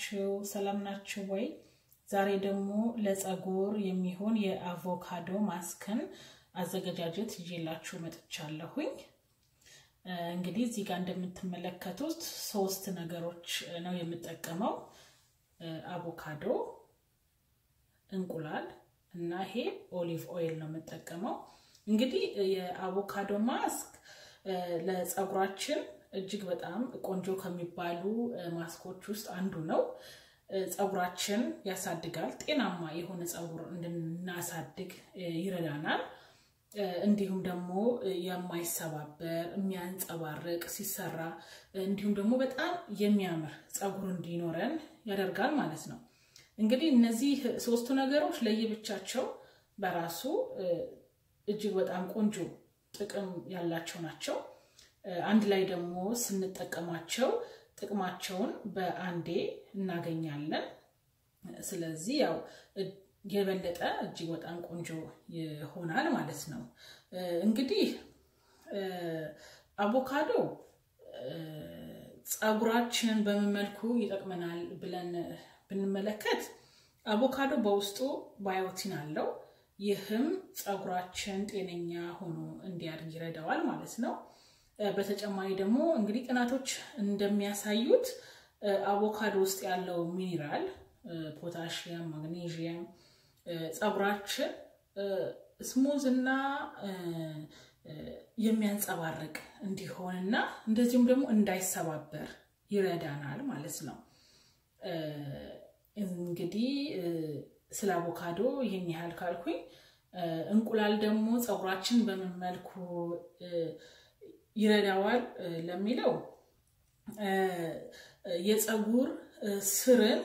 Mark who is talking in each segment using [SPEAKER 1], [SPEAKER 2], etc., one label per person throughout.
[SPEAKER 1] ናችሁ? ሰላም ናችሁ ወይ? ዛሬ ደግሞ ለፀጉር የሚሆን የአቮካዶ ማስክን አዘገጃጀት ይዤላችሁ መጥቻለሁኝ። እንግዲህ እዚህ ጋር እንደምትመለከቱት ሶስት ነገሮች ነው የምጠቀመው። አቮካዶ፣ እንቁላል እና ይሄ ኦሊቭ ኦይል ነው የምጠቀመው። እንግዲህ የአቮካዶ ማስክ ለፀጉራችን እጅግ በጣም ቆንጆ ከሚባሉ ማስኮች ውስጥ አንዱ ነው። ፀጉራችን ያሳድጋል። ጤናማ የሆነ ፀጉር እንድናሳድግ ይረዳናል። እንዲሁም ደግሞ የማይሰባበር የሚያንጸባርቅ ሲሰራ እንዲሁም ደግሞ በጣም የሚያምር ፀጉር እንዲኖረን ያደርጋል ማለት ነው። እንግዲህ እነዚህ ሶስቱ ነገሮች ለየብቻቸው በራሱ እጅግ በጣም ቆንጆ ጥቅም ያላቸው ናቸው። አንድ ላይ ደግሞ ስንጠቀማቸው ጥቅማቸውን በአንዴ እናገኛለን። ስለዚህ ያው የበለጠ እጅግ በጣም ቆንጆ ይሆናል ማለት ነው። እንግዲህ አቮካዶ ፀጉራችንን በምን መልኩ ይጠቅመናል ብለን ብንመለከት አቮካዶ በውስጡ ባዮቲን አለው። ይህም ፀጉራችን ጤነኛ ሆኖ እንዲያድግ ይረዳዋል ማለት ነው። በተጨማሪ ደግሞ እንግዲህ ጥናቶች እንደሚያሳዩት አቮካዶ ውስጥ ያለው ሚኒራል ፖታሽየም፣ ማግኔዥየም ፀጉራችን ስሙዝ እና የሚያንጸባርቅ እንዲሆንና እንደዚሁም ደግሞ እንዳይሰባበር ይረዳናል ማለት ነው። እንግዲህ ስለ አቮካዶ ይህን ያህል ካልኩኝ፣ እንቁላል ደግሞ ፀጉራችን በምን መልኩ ይረዳዋል ለሚለው የፀጉር ስርን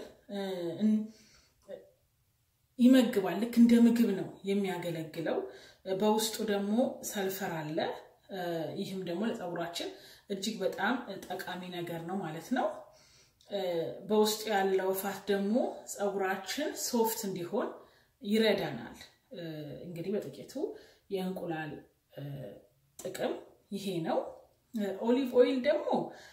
[SPEAKER 1] ይመግባል። ልክ እንደ ምግብ ነው የሚያገለግለው። በውስጡ ደግሞ ሰልፈር አለ። ይህም ደግሞ ለፀጉራችን እጅግ በጣም ጠቃሚ ነገር ነው ማለት ነው። በውስጡ ያለው ፋት ደግሞ ፀጉራችን ሶፍት እንዲሆን ይረዳናል። እንግዲህ በጥቂቱ የእንቁላል ጥቅም ይሄ ነው። ኦሊቭ ኦይል ደግሞ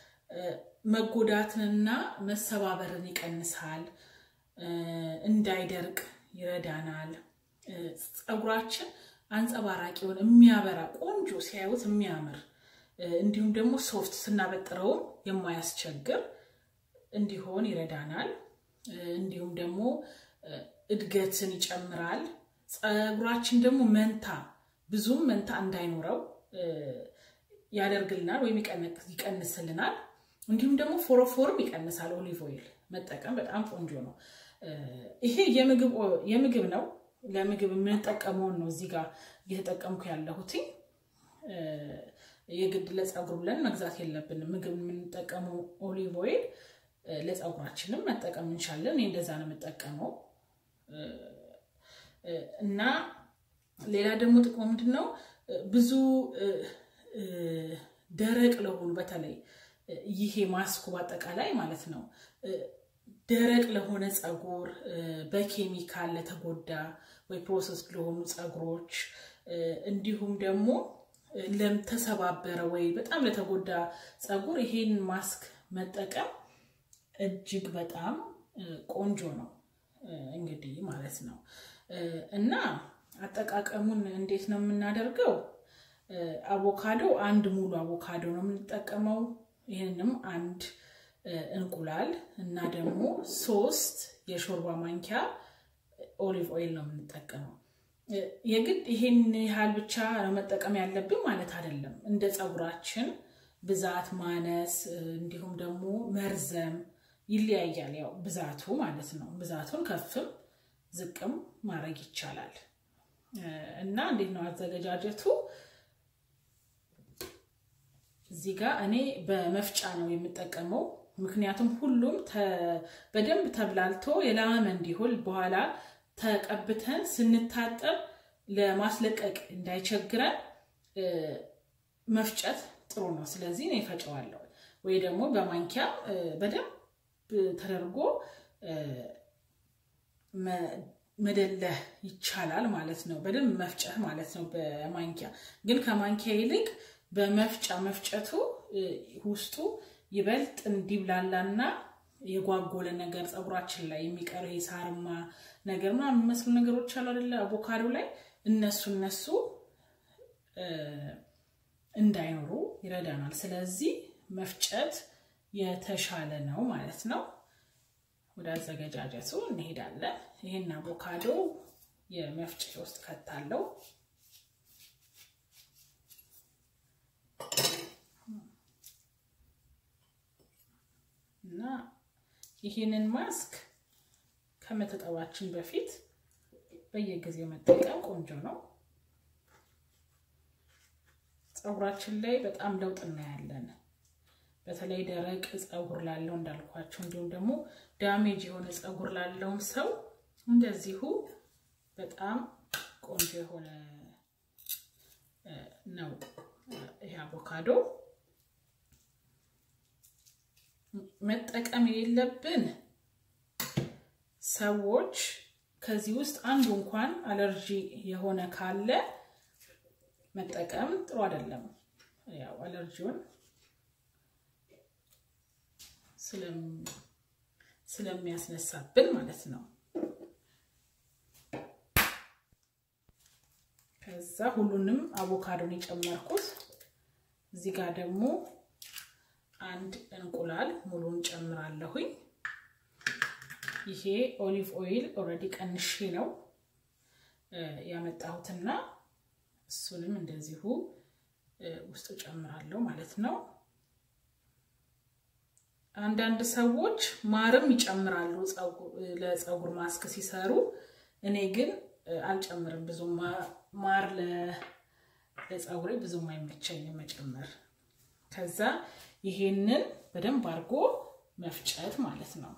[SPEAKER 1] መጎዳትንና መሰባበርን ይቀንሳል፣ እንዳይደርቅ ይረዳናል። ፀጉራችን አንጸባራቂውን የሚያበራ ቆንጆ ሲያዩት የሚያምር እንዲሁም ደግሞ ሶፍት ስናበጥረውም የማያስቸግር እንዲሆን ይረዳናል። እንዲሁም ደግሞ እድገትን ይጨምራል። ፀጉራችን ደግሞ መንታ ብዙም መንታ እንዳይኖረው ያደርግልናል ወይም ይቀንስልናል። እንዲሁም ደግሞ ፎሮፎርም ይቀንሳል። ኦሊቭ ኦይል መጠቀም በጣም ቆንጆ ነው። ይሄ የምግብ ነው። ለምግብ የምንጠቀመውን ነው እዚህ ጋር እየተጠቀምኩ ያለሁትኝ። የግድ ለፀጉር ብለን መግዛት የለብንም። ምግብ የምንጠቀመው ኦሊቭ ኦይል ለፀጉራችንም መጠቀም እንችላለን። እኔ እንደዛ ነው የምጠቀመው እና ሌላ ደግሞ ጥቅሙ ምንድን ነው? ብዙ ደረቅ ለሆኑ በተለይ ይሄ ማስኩ በአጠቃላይ ማለት ነው ደረቅ ለሆነ ፀጉር፣ በኬሚካል ለተጎዳ ወይ ፕሮሰስ ለሆኑ ፀጉሮች እንዲሁም ደግሞ ለተሰባበረ ወይ በጣም ለተጎዳ ፀጉር ይሄን ማስክ መጠቀም እጅግ በጣም ቆንጆ ነው እንግዲህ ማለት ነው እና አጠቃቀሙን እንዴት ነው የምናደርገው? አቮካዶ አንድ ሙሉ አቮካዶ ነው የምንጠቀመው። ይህንም አንድ እንቁላል እና ደግሞ ሶስት የሾርባ ማንኪያ ኦሊቭ ኦይል ነው የምንጠቀመው። የግድ ይሄን ያህል ብቻ ነው መጠቀም ያለብን ማለት አይደለም። እንደ ፀጉራችን ብዛት ማነስ፣ እንዲሁም ደግሞ መርዘም ይለያያል። ያው ብዛቱ ማለት ነው። ብዛቱን ከፍም ዝቅም ማድረግ ይቻላል። እና እንዴት ነው አዘገጃጀቱ? እዚህ ጋር እኔ በመፍጫ ነው የምጠቀመው። ምክንያቱም ሁሉም በደንብ ተብላልቶ የላመ እንዲሆን በኋላ ተቀብተን ስንታጠብ ለማስለቀቅ እንዳይቸግረን መፍጨት ጥሩ ነው። ስለዚህ እኔ ፈጨዋለሁ ወይ ደግሞ በማንኪያ በደንብ ተደርጎ መደለህ ይቻላል ማለት ነው። በደንብ መፍጨት ማለት ነው በማንኪያ ግን ከማንኪያ ይልቅ በመፍጫ መፍጨቱ ውስጡ ይበልጥ እንዲብላላና የጓጎለ ነገር ፀጉራችን ላይ የሚቀር ይሄ ሳርማ ነገር ምናምን የሚመስሉ ነገሮች አሉ አይደለ? አቮካዶ ላይ እነሱ እነሱ እንዳይኖሩ ይረዳናል። ስለዚህ መፍጨት የተሻለ ነው ማለት ነው። ወደ አዘገጃጀቱ እንሄዳለን። ይህን አቮካዶ የመፍጫ ውስጥ ከታለው እና ይህንን ማስክ ከመታጠባችን በፊት በየጊዜው መጠቀም ቆንጆ ነው። ፀጉራችን ላይ በጣም ለውጥ እናያለን። በተለይ ደረቅ ፀጉር ላለው እንዳልኳቸው፣ እንዲሁም ደግሞ ዳሜጅ የሆነ ፀጉር ላለውም ሰው እንደዚሁ በጣም ቆንጆ የሆነ ነው ይሄ አቮካዶ። መጠቀም የሌለብን ሰዎች ከዚህ ውስጥ አንዱ እንኳን አለርጂ የሆነ ካለ መጠቀም ጥሩ አይደለም። ያው አለርጂውን ስለሚያስነሳብን ማለት ነው። ከዛ ሁሉንም አቮካዶን የጨመርኩት እዚህ ጋር ደግሞ አንድ እንቁላል ሙሉን ጨምራለሁኝ። ይሄ ኦሊቭ ኦይል ኦልሬዲ ቀንሼ ነው ያመጣሁትና እሱንም እንደዚሁ ውስጡ ጨምራለሁ ማለት ነው። አንዳንድ ሰዎች ማርም ይጨምራሉ ለፀጉር ማስክ ሲሰሩ። እኔ ግን አልጨምርም። ብዙ ማር ለፀጉሬ ብዙም አይመቸኝም መጨመር። ከዛ ይሄንን በደንብ አድርጎ መፍጨት ማለት ነው።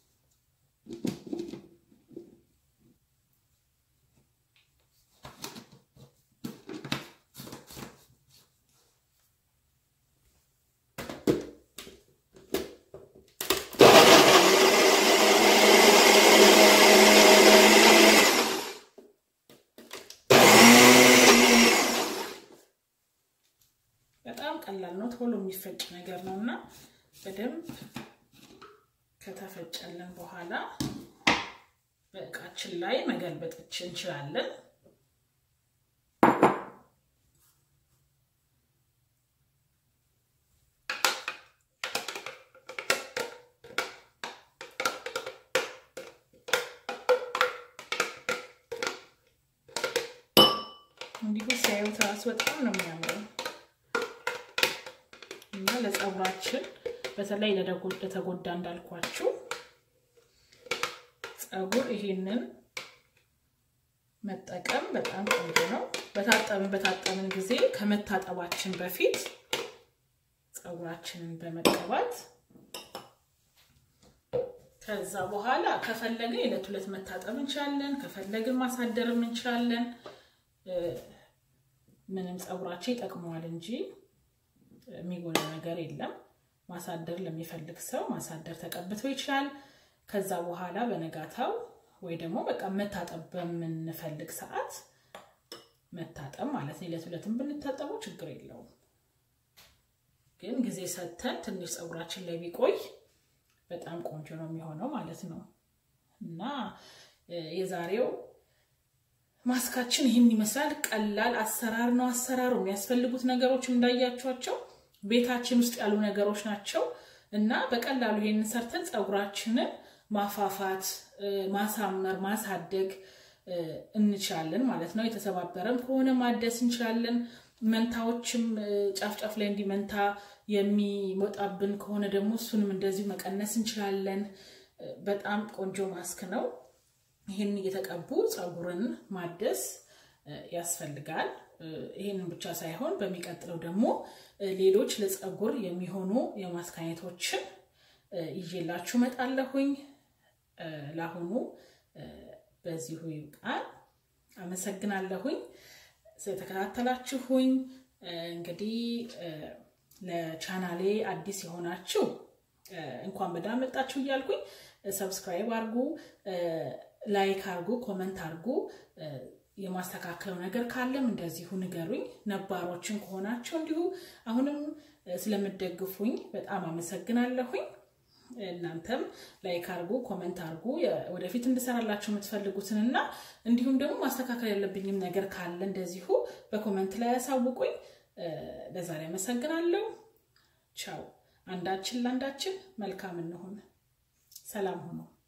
[SPEAKER 1] በጣም ቀላል ነው። ቶሎ የሚፈጭ ነገር ነው እና በደንብ ከተፈጨልን በኋላ በእቃችን ላይ መገልበጥ እንችላለን። እንዲሁ ሲያዩት ራሱ በጣም ነው የሚያምረው እና ለፀጉራችን በተለይ ለተጎዳ እንዳልኳችሁ ፀጉር ይሄንን መጠቀም በጣም ቆንጆ ነው። በታጠብን በታጠብን ጊዜ ከመታጠባችን በፊት ፀጉራችንን በመቀባት ከዛ በኋላ ከፈለገ የዕለት ሁለት መታጠብ እንችላለን። ከፈለግን ማሳደርም እንችላለን። ምንም ፀጉራችን ይጠቅመዋል እንጂ የሚጎዳ ነገር የለም። ማሳደር ለሚፈልግ ሰው ማሳደር ተቀብቶ ይችላል። ከዛ በኋላ በነጋታው ወይ ደግሞ በቃ መታጠብ በምንፈልግ ሰዓት መታጠብ ማለት ነው። ዕለት ዕለትም ብንታጠበው ችግር የለውም። ግን ጊዜ ሰጥተን ትንሽ ፀጉራችን ላይ ቢቆይ በጣም ቆንጆ ነው የሚሆነው ማለት ነው እና የዛሬው ማስካችን ይህን ይመስላል። ቀላል አሰራር ነው። አሰራሩ የሚያስፈልጉት ነገሮች እንዳያቸዋቸው ቤታችን ውስጥ ያሉ ነገሮች ናቸው እና በቀላሉ ይሄንን ሰርተን ፀጉራችንን ማፋፋት፣ ማሳመር፣ ማሳደግ እንችላለን ማለት ነው። የተሰባበረም ከሆነ ማደስ እንችላለን። መንታዎችም ጫፍ ጫፍ ላይ እንዲህ መንታ የሚወጣብን ከሆነ ደግሞ እሱንም እንደዚሁ መቀነስ እንችላለን። በጣም ቆንጆ ማስክ ነው። ይህን እየተቀቡ ፀጉርን ማደስ ያስፈልጋል። ይህንን ብቻ ሳይሆን በሚቀጥለው ደግሞ ሌሎች ለፀጉር የሚሆኑ የማስክ አይነቶችን ይዤላችሁ እመጣለሁኝ። ለአሁኑ በዚሁ ይብቃል። አመሰግናለሁኝ ስለተከታተላችሁኝ። እንግዲህ ለቻናሌ አዲስ የሆናችሁ እንኳን በደህና መጣችሁ እያልኩኝ ሰብስክራይብ አድርጉ፣ ላይክ አድርጉ፣ ኮመንት አድርጉ። የማስተካከለው ነገር ካለም እንደዚሁ ንገሩኝ። ነባሮችን ከሆናችሁ እንዲሁ አሁንም ስለምደግፉኝ በጣም አመሰግናለሁኝ። እናንተም ላይክ አርጉ፣ ኮመንት አርጉ ወደፊት እንድሰራላችሁ የምትፈልጉትን እና እንዲሁም ደግሞ ማስተካከል ያለብኝም ነገር ካለ እንደዚሁ በኮመንት ላይ ያሳውቁኝ። ለዛሬ አመሰግናለሁ። ቻው። አንዳችን ለአንዳችን መልካም እንሆን። ሰላም ሁኑ።